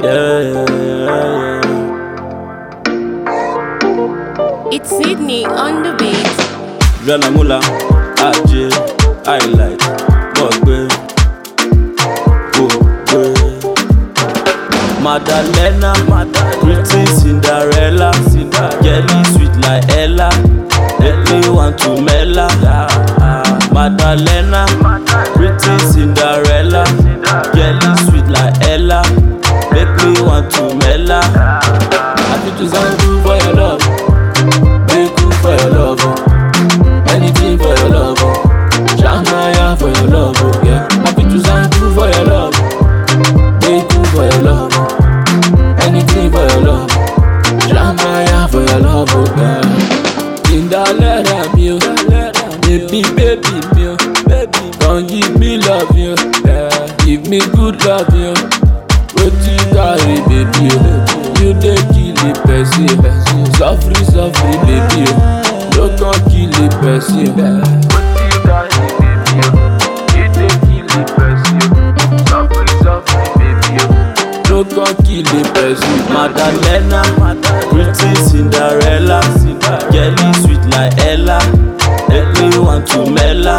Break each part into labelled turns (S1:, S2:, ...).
S1: Yeah, yeah, yeah.
S2: It's Sydney on the beat.
S1: Ranamula, Ajé, highlight, Mọ̀gbẹ́, Gbọ̀gbẹ́. Madalena, pretty Cinderella, jelly sweet like Ella, make me want to mela. Madalena, pretty Cinderella, jelly sweet like Ella, make me want to mela. Happy to Zangu for your love, make you for your love. oh. Anything for your love, oh. Shanghai for your love, oh, yeah. Happy to thank you for your love, thank you for your love, oh. anything for your love, Shanghai for your love, oh, yeah. Cinderella, me, oh. baby, baby, me, oh. baby, come give me love, you, yeah. give me good love, you. Wetin you carry, baby, oh. you dey kill the person, suffer, suffer, baby, oh. no come kill the person. Wetin you carry, baby, oh. you dey kill the person, suffer, suffer, baby, oh. no come kill the person. Madalena, pretty Cinderella, jelly sweet like Ella, make me want to mela.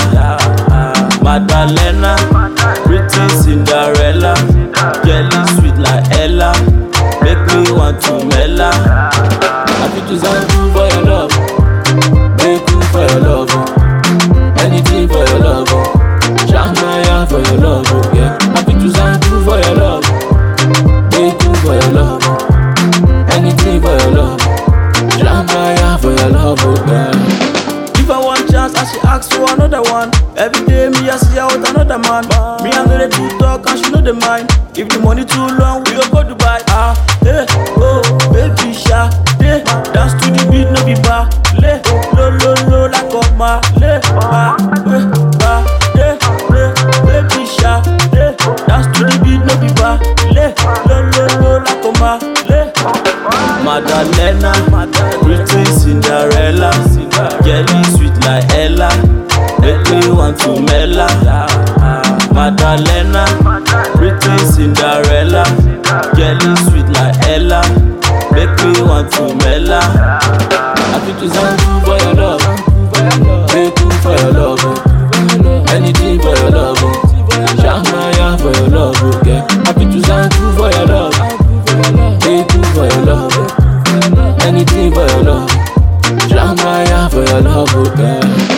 S1: Madalena, pretty Cinderella, jelly sweet like Ella, make me want to mela. Happy to thank you for your love, make you for your love, oh. anything for your love, oh. Shanghai for your love, oh, yeah. Happy to thank you for your love, make you for your love, oh. anything for your love, Shanghai for your love, oh, yeah. Give her one chance and she ask for another one. Every day me I see her with another man. Me I know the two talk and she know the mind. If the money too long, we go go Dubai. Ah, hey, oh, baby sha, hey, dance to the beat, no be bar. Le, lo, lo, lo, like a ma, le, ba, eh, ba, le, le, baby sha, le, dance to the beat, no be bar. Le, lo, lo, lo, like a ma, le. Madalena, pretty Cinderella, jelly sweet like Ella, make me want to mela. Madalena, pretty Cinderella, jelly sweet like Ella, make me want to mela. Happy to thank you for your love, make you for your love, oh. anything for your love, oh. Shanghai for your love, oh, yeah. Happy to thank you for your love, make you for your love, oh. anything for your love, Shanghai for your love, oh, yeah.